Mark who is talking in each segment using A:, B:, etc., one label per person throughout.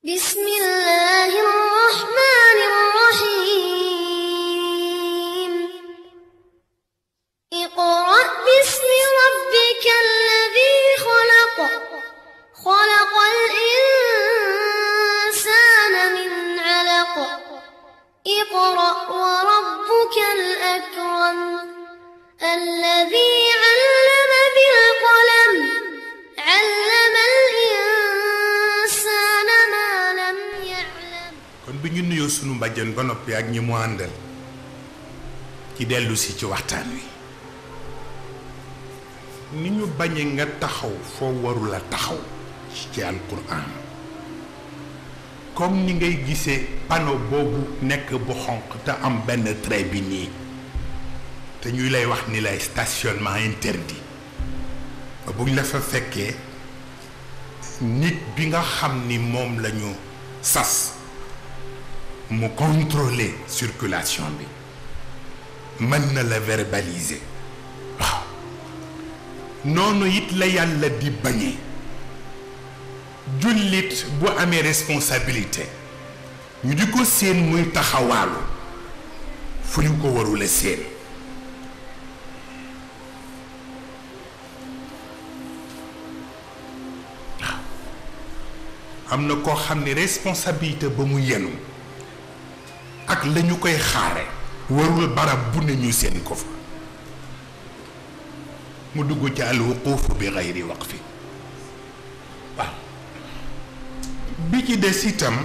A: بسم الله الرحمن الرحيم اقرأ باسم ربك الذي خلق خلق الإنسان من علق اقرأ وربك الأكرم الذي علم بالقلم علم الإنسان ما لم يعلم
B: kon bi ñu nuyoo sunu mbàjjan ba noppi ak ñi mu àndal ci dellu si ci waxtaan wi ni ñu bañe nga taxaw foo warula taxaw ci alquran comme ni ngay gisee panneau boobu nekk bu xonq te am benn trait bi nii te ñuy lay wax ni lay stationnement interdit ba buñ la fa fekkee nit bi nga xam ni moom lañu sas mu contrôler circulation bi mën na la verbaliser waaw noonu it la yàlla di bañee jullit bu amee responsabilité ñu di ko séen muy taxawaalu fu ñu ko warula séen waaw am na koo xam ne responsabilité ba mu yenu ak la ñu koy xaare warul barab bu ne ñu seen ko fa mu dugg ci alwuquuf bi gayri waqfi waaw bi ci des itam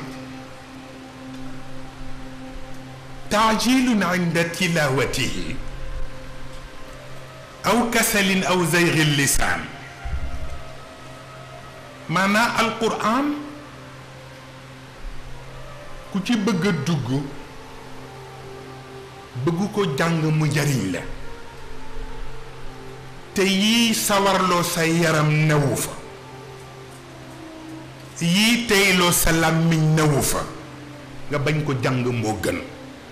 B: taajilun inda tilawatihi aw kasalin aw zayri lisaan maanaa alquran ku ci bëgg a dugg bëgg ko jàng mu jariñ la te yii sawarloo sa yaram newu fa yii teyloo sa làmmiñ newu fa nga bañ ko jàng moo gën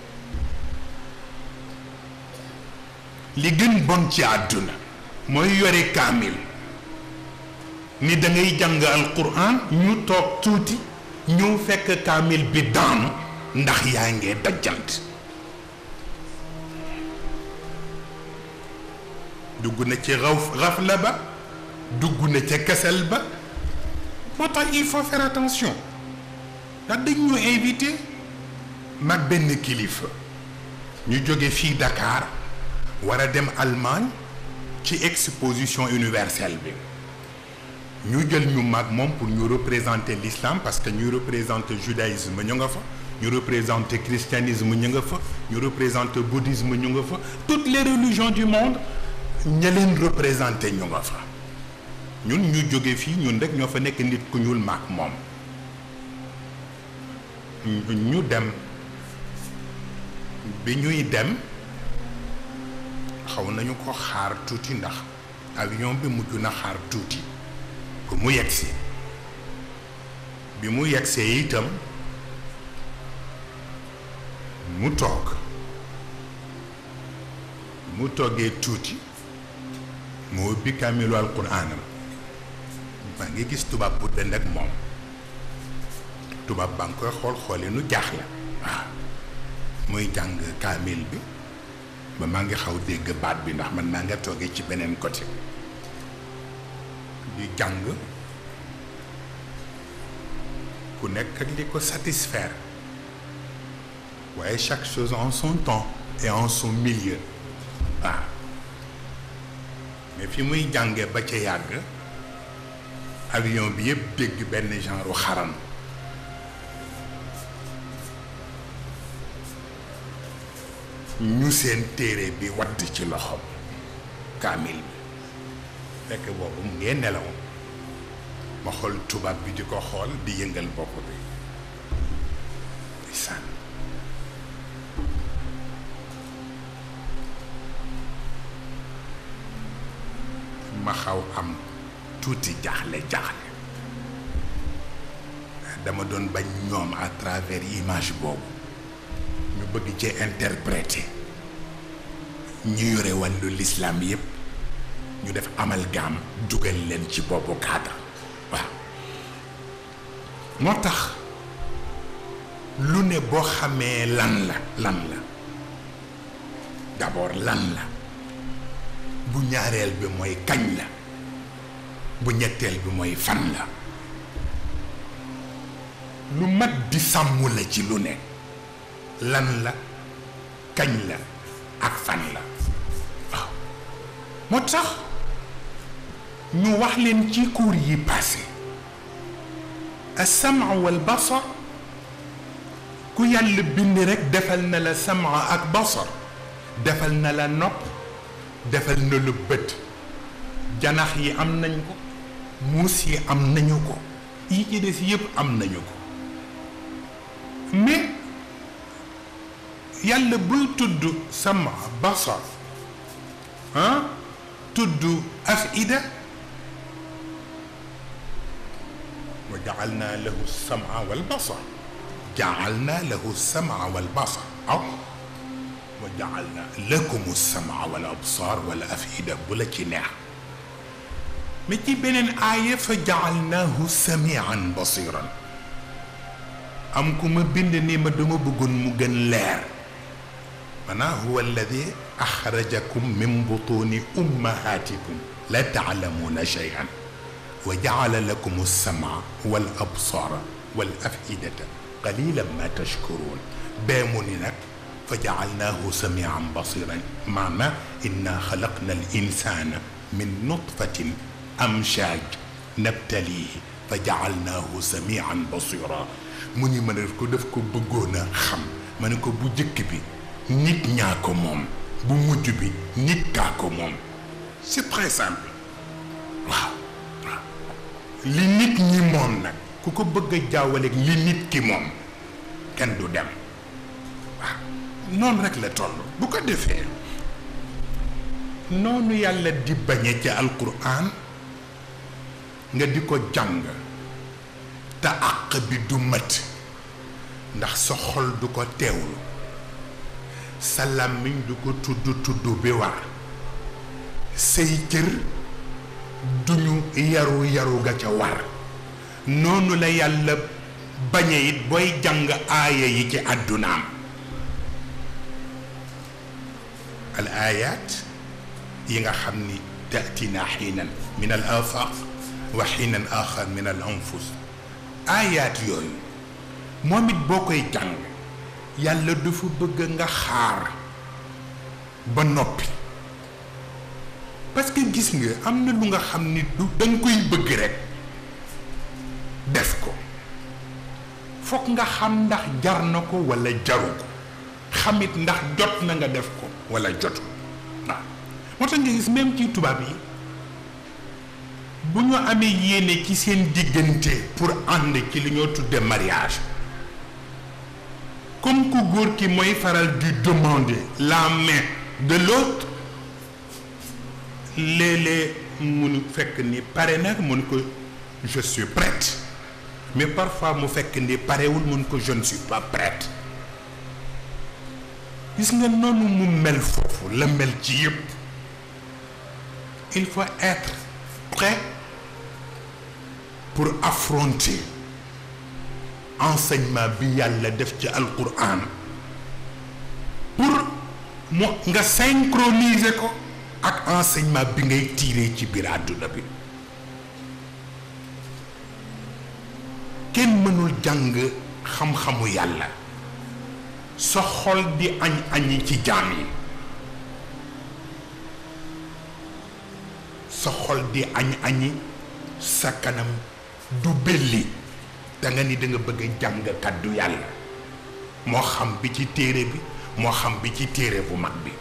B: li gën bon ci àdduna mooy yore kaamil ni da ngay jàng alquran ñu toog tuuti ñëw fekk kaamil bi daanu ndax yaa ngee dajjant dugg na ci xaw xafla ba dugg na ca kasal ba moo tax il faut faire attention ndax dañ ñu invité mag benn kilifa ñu jóge fii Dakar war a dem Allemagne ci exposition universelle bi ñu jël ñu mag moom pour ñu représenter l'islam parce que ñu représenter judaïsme ñu nga fa ñu représenter christianisme ñu nga fa ñu représenter bouddhisme ñu nga fa toutes les religions du monde ña leen représenté ñu nga fa ñun ñu jóge fii ñun rek ñoo fa nekk nit ku ñuul maak moom ñu dem bi ñuy dem xaw nañu ko xaar tuuti ndax avion bi mujj na xaar tuuti ko mu yegsi bi mu yegsee itam mu toog mu toogee tuuti mu ubbi kaamilu alquraanam maa ngi gis tubaab bu dend ak moom tubaab baa ngi koy xool xooli nu jaaxle waaw muy jàng kaamil bi ba maa ngi xaw dégg baat bi ndax man maa nga toogee ci beneen côté di jàng ku nekk ak li ko satisfaire waaye chaque chose en son temps et en son milieu waaw mais fi muy jànge ba ca yàgg avion bi yëpp dégg benn genre xaram ñu seen téere bi wadd ci loxoom kaamil bi fekk boobu mu ngee nelaw ma xool tubaab bi di ko xool di yëngal bopp bi di sànn ma xaw am tuuti jaaxle jaaxle dama doon bañ ñoom à travers image boobu ñu bëgg ci interpréter ñu yore wàllu l'islam yépp ñu def amalgame dugal leen ci boobu cadre waaw moo tax lu ne boo xamee lan la lan la d'abord lan la bu ñaareel bi mooy kañ la bu ñetteel bi mooy fan la lu mat di sàmm la ci lu ne lan la kañ la ak fan la waaw moo tax ñu wax leen ci cours yi passé as-sam'a wal basar ku yàlla bind rek defal na la sam'a ak basar defal na la nopp defal na la bët janax yi am nañ ko muus yi am nañu ko yi ci des yépp am nañu ko mais yàlla buy tudd sama basar ah tudd afida wa jaalna lahu sama wal basar jaalna lahu sama wal basar aw wa jaalna lakum sama wal absar wal afida bu la ci neex mais ci beneen aaya fa jaalnaahu samian basiran am ku ma bind ni ma dama bëggoon mu gën leer maanaam huwa alladi axrajakum min butuni ummahatikum la taalamuuna cheyan wa jaala lakum alsama wal absara wal afidata qalilan ma tashkuruun bee mu ni nag fa jaalnaahu samian basiran maana inna xalaqna al insana min nutfatin amshaj nabtalihi fa jaalnaahu samian basira mu ni ma ne ko def ko bëggoon a xam ma ne ko bu jëkk bi nit ñaa ko moom bu mujj bi nit kaa ko moom c'est très simple waaw waaw li nit ñi moom nag ku ko bëgg a jaawaleeg li nit ki moom kenn du dem waaw noonu rek la toll bu ko defee noonu yàlla di bañe ci alquran nga di ko jàng te àq bi du mat ndax sa xol du ko teewlu sa làmmiñ du ko tudd tudd bi war say cër duñu yaru yaru ga ca war noonu la yàlla bañe it booy jàng aaya yi ci àddunaam al ayat yi nga xam ni tatina xiinan min al afaq wa xiinan axar min al anfus aayaat yooyu moom it boo koy jàng yàlla dafa bëgg nga xaar ba noppi parce que gis nga am na lu nga xam ni du danga koy bëgg rekk def ko fokk nga xam ndax jar na ko walla jaru ko xamit ndax jot na nga def ko walla jotu waaw moo tax nga gis même ci tubaab yi bu ñu amee yéene ci seen diggante pour ànd ci li ñoo tudde mariage comme ku góor ki mooy faral di demander la main de l'autre léeg-léeg mun fekk ni pare nag mun ko je suis prête mais parfois mu fekk ni parewul mun ko je ne suis pas prête gis nga noonu mu mel foofu la mel ci yépp il faut être prêt pour affronter enseignement bi yàlla def ci alquran pour mu nga synchroniser ko ak enseignement bi ngay tirer ci biir àdduna bi kenn mënul jàng xam-xamu yàlla sa xol di añ añi ci jaam yi sa xol di añ añi sa kanam du belli da nga ni da nga bëgg a jàng kàddu yàlla moo xam bi ci téere bi moo xam bi ci téere bu mag bi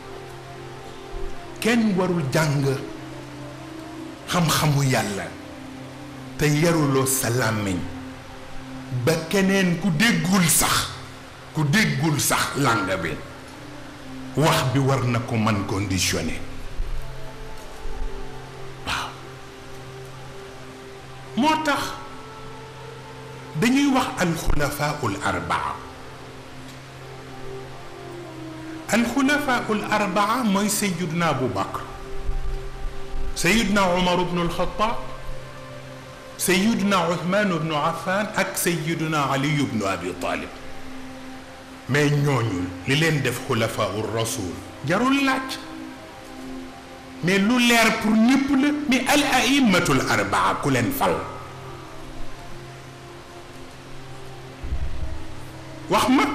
B: kenn warul jàng xam-xamu yàlla te yaruloo sa làmmiñ ba keneen ku déggul sax ku déggul sax langue bi wax bi war na ko man conditionné waaw moo tax dañuy wax alxulafaul arbaa alxulafaul arbaa mooy sayiduna abu bakr sayiduna umar bnu alxataab sayiduna uthman bnu affan ak sayiduna ali bnu abi talib mais ñooñu li leen def xulafaa ur rasul jarul laaj mais lu leer pour ñëpp la mais al aimmatul arbaa ku leen fal wax ma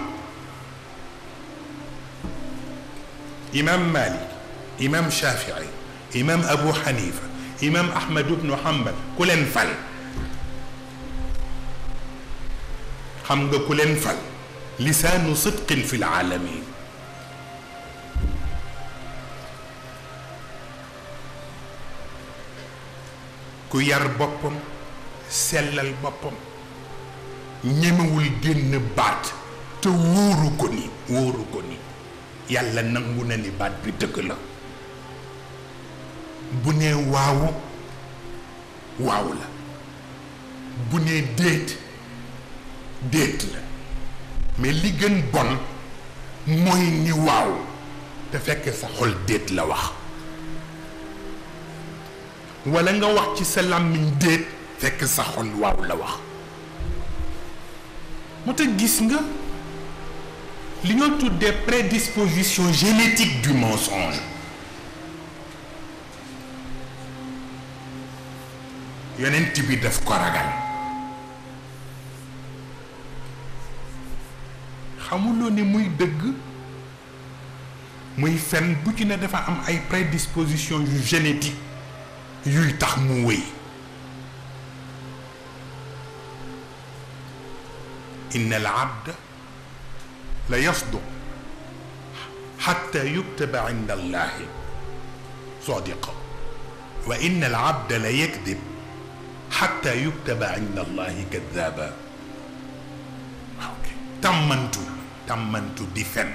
B: imam malik imam shafii imam abu xanifa imam ahmad ibnu hambal ku leen fal xam nga ku leen fal lisaanu sidqin fi laalamin ku yar boppam sellal boppam ñemewul génn baat te wóoru ko ni wóoru ko ni yàlla nangu na ni baat bi dëgg la bu nee waawu waaw la bu nee déet déet la mais li gën bon mooy ni waaw te fekk sa xol déet la wax walla nga wax ci sa làmmiñ déet fekk sa xol waaw la wax moo tax gis nga li ñoo tuddee prédisposition génétique du mensonge yonent bi daf ko ragal xamuloo ni muy dëgg muy fen bu ci ne dafa am ay prédisposition yu génétique yuy tax mu wéy inna al abda la yasduq xatta yuktaba inda allahi sadiqa wa inna al abda la yakdib xatta yuktaba inda allahi kadaba ok tàmmantu tàmmantu di fen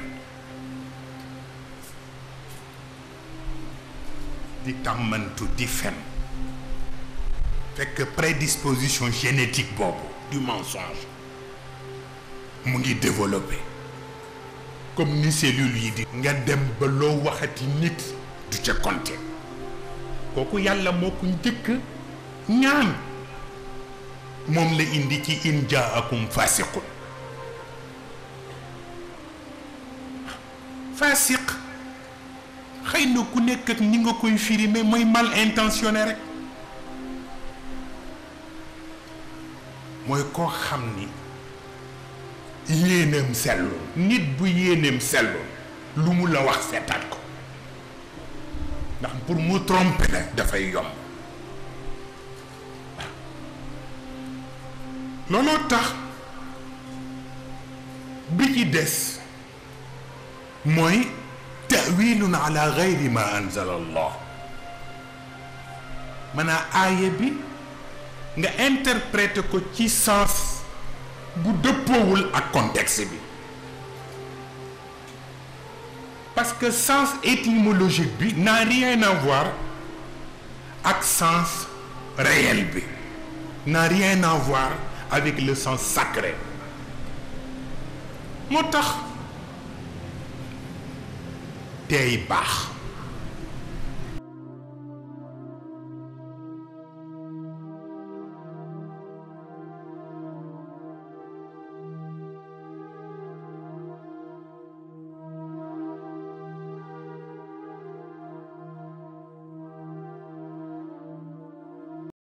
B: di tàmmantu di fen fekk prédisposition génétique boobu du mensonge mu ngi développé comme ni cellules yi di nga dem ba loo waxati nit du ca compter kooku yàlla moo ko njëkk ñaan moom la indi ci in jaakum fasiqun fasiq xëy na ku nekk ak ni nga koy firi mais mooy mal intentionné rek mooy koo xam ni yéeneem sellu nit bu yéeneem sellu lu mu la wax seetaat ko ndax pour mu tromper la dafay yomb looloo tax bi ci des mooy tawilun ala gayri ma anzala allah maanaam aaya bi nga interpréter ko ci sens bu dëppoowul ak contexte bi parce que sens étymologique bi n'a rien à voir ak sens réel bi n'a rien à voir avec le sens sacré moo tax tey baax